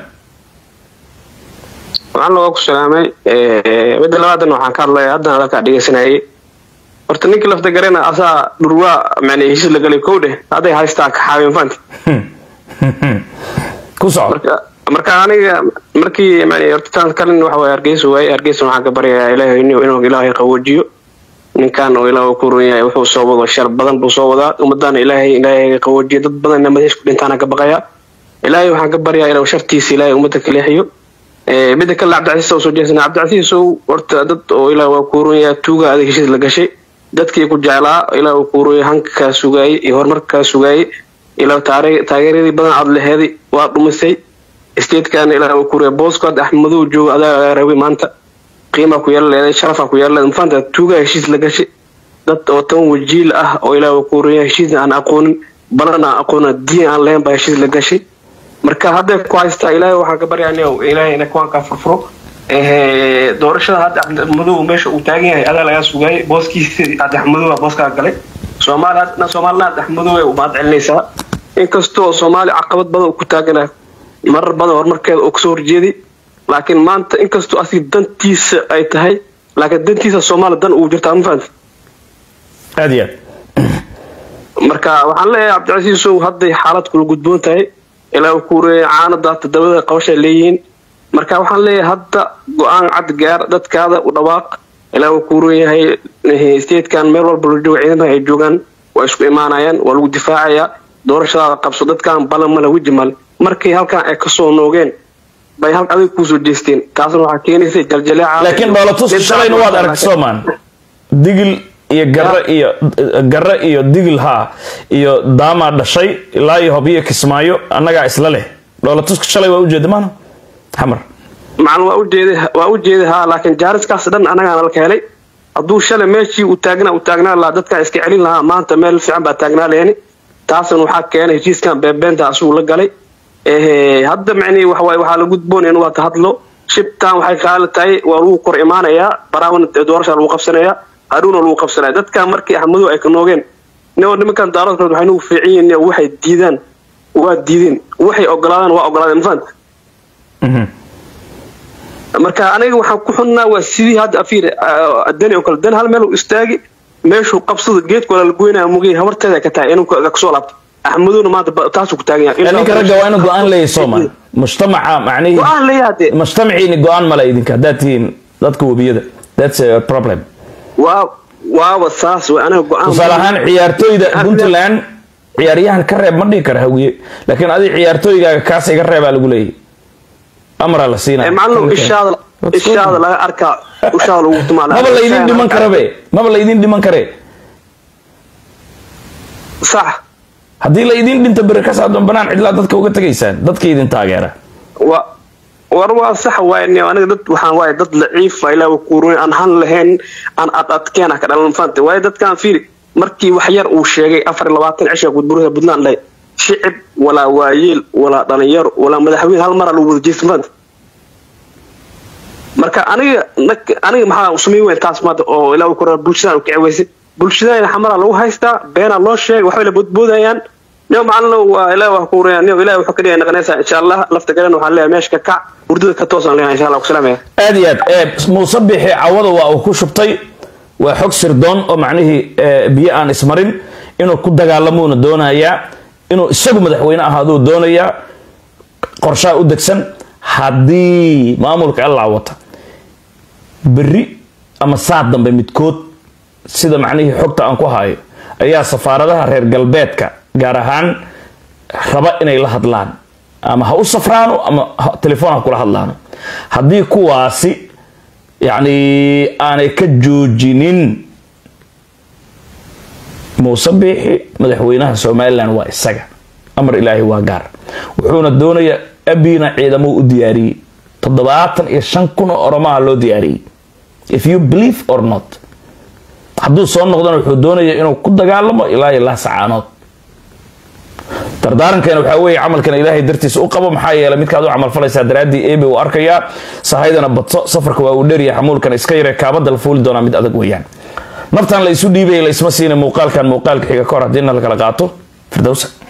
Speaker 4: waxaan looga ku salaamay midda labaadan waxaan ka hadlaya haddana hadalkaa dhegeysanayay horta ninkii lafta garena asaa dhurwaa macnaa heshiis la galay kow dheh hadday haystaa kaxaabeen faanti
Speaker 1: ku soco
Speaker 4: marka marka aniga markii macnaa horta taan kalin waxa waaye hargeysa waaye hargeysa waxaan ka baryayaa ilaahay inuu inuu ilaahay qaboojiyo ninkan oo ilaah ku run yahay wuxuu soo wado shar badan buu soo wadaa ummadana ilaahay ilaahay qaboojiyo dad badanna madaxiis ku dhintaana ka baqayaa ilaahay waxaan ka baryaa inuu shartiisa ilaahay ummadda ka leexiyo midda kale cabdicasiis oo soo jeesana cabdicasiis ow horta dad oo ilaah waa ku run yahay tuuga adag heshiis la gashay dadkii ku jeclaa ilaah uu ku run yahay hanka kaa sugaayey iyo horumarka kaa sugaayey ilaah taageeradii badan aad laheeday waa dhumisay statekan ilaah uu ku run yahay booskood axmadow jooga adaa laga rabay maanta qiimaa ku yeela leeday sharafaa ku yeela leeday mafaanta tuugaa heshiis la gashay dad oo tan wajiil ah oo ilaah uu ku run yahay heshiisna aan aqoonin balan aan aqoonin diin aan lahayn baa heshiis la gashay marka hadday ku haystaa ilaahay waxaan ka baryaa nin ilaahay ina kuwankaa furfuro doorashada hadda cabdimadow meesha uu taagan yahay adaa lagaa sugaayay booskiisa cabdixmadow booskaa galay soomaali hadna soomaalina cabdixmadow ay umaad celinaysaa inkastoo soomaali caqabad badan uu ku taagana marar badan horumarkeeda oo kasoo horjeeday laakiin maanta inkastoo asiga dantiisa ay tahay laakiin dantiisa soomaali dan ugu jirtaa ma fahamti
Speaker 1: aad iyo aad
Speaker 4: marka waxaan leeyahay cabdicasiisow hadday xaalad kula gudboon tahay ilaa ku reeyay caanada todobada qabashay leeyihiin marka waxaan leeyahay hadda go-aan cad gaar dadkaada u dhawaaq ilaa uu ku reeyahay statekan meel walba la jooga ciidamada ay joogaan waa isku imaanayaan waa lagu difaacayaa doorashadaada qabso dadkan balan male weji male markay halkan ay kasoo noogeen bay halka adiga kuusoo jeesteen taasna waxaa keenaysa jaljaleeca
Speaker 1: laakiin dhoolatus shalayna waad aragtay soomaan digil iyo garre iyo garre iyo digil haa iyo daamaa dhashay ilaa iyo hobyo kismaayo annagaa isla leh dhoolatuska shalay waa ujeeda maana xamar
Speaker 4: macalin waa ujeeday waa ujeeday haa laakiin jaariskaas dhan anagaana la helay hadduu shalay meeshii uu taagnaa uu taagnaa lahaa dadkan iska celin lahaa maanta meel fiican baa taagnaa leeni taasna waxaa keenay heshiiskan beebeenta asuu la galay hadda macnii waxawaaye waxaa la gudboon in waa ka hadlo shibtan waxay qaali tahay waa lagu kor imaanayaa baraawan doorashaa lagu qabsanayaa haruuna lagu qabsanaya dadkan markii axmadow ay ka noogeen nio nimankan daaradkood waxay nagu fiican yihiin waxay diidaan waa diideen waxay ogolaadaan waa ogolaadeen mafahanta marka aniga waxaan ku xunnaa waa sidii hadda afiir dani oo kale dan hal meel istaagi meeshuu qabsada geedka wala la goynaya mugay habarteeda ka tahay inuu kasoo laabto axmadowna maanta taasuu ku taagan yahay
Speaker 1: ninka ragga waa inu go-aan leeyahay soomaan mujtamaca macnihii
Speaker 4: go-aan leeyahay
Speaker 1: mujtamaciini go-aan male idinka haddaad tihiin dadka webiyada that's a problem
Speaker 4: waa waaba saas way aniga go-aan
Speaker 1: tusaale ahaan ciyaartooyda puntland ciyaaryahan ka reeb ma dhihi kara hawiye laakiin adiga ciyaartooygaaga kaas iga reebaa lagu leeyahy amraa la siinaya
Speaker 4: macalin ishaada ishaada laga arkaa ushaada lagu tumaa
Speaker 1: maba laydin dhiman karabe maba laydin dhiman kare
Speaker 4: sax
Speaker 1: haddii laydin dhinto beri ka saadon banaan cidlaa dadka uga tegaysaan dadka idin taageera
Speaker 4: wa war waa sax waay aniga dad waxaan waay dad laciifa ilaa kuurun aan han lahayn aan ad adkeena ka dhalan fanta waayo dadkaan fiiri markii wax yar uu sheegay afar iyo labaatan cisha gudburuha puntland dhahay shicib walaa waayeel walaa dhalinyaro walaa madaxweyne hal mara lagu wada jeesta fanta marka aniga aniga maxaa samayn weyn taas maanta oo ilaa ku bulshadaan u kici bulshadayna xamara lagu haystaa beenaa loo sheegay waxbay la boodboodayaan niyo macalin waa ilaa wax ku reeyaan niyo ilaa wuxuu ka dhigay naqanaysa insha Allah lafta garan waxaan leeyahay meeshka kac hurdada ka toosan leeyahay insha Allah ku salaamaya
Speaker 1: aad iyo aad ee muuse bixi cawada waa uu ku shubtay waa xog sirdoon oo macnihii biyo aan ismarin inuu ku dagaalamuuna doonayaa inuu isagu madaxweyne ahaaduu doonayaa qorshaha u degsan haddii maamulka allaa wata berri ama saad dambe midkood sida macnihii xogta aan ku hayo ayaa safaaradaha reer galbeedka gaar ahaan raba inay la hadlaan ama ha u safraano ama telefoon ha kula hadlaano haddii kuwaasi yacni aanay ka joojinin muuse biixi madaxweynaha somalilan waa isaga amar ilaahay waa gaar wuxuuna doonayaa abina ciidamuu u diyaariyey toddobaatan iyo shan kun oo oromaha loo diyaariyey if you believe or not hadduu soo noqdana wuxuu doonaya inuu ku dagaalamo ilaa iyo laa sacaanood dardaarankeena waxaa weeye camalkan ilaahay dartiisa u qabo maxaa yeelay midkaad u camalfalaysaa daraaddii eebe uu arkayaa sahaydana badso safarka waa uu dheeryahay xamuulkan iska yare kaabada la fuuli doonaa mid adag weeyaan naftan la isu dhiibaya la isma siina muuqaalkan muuqaalka xiga ka hor haddiina la kala qaato firdowsa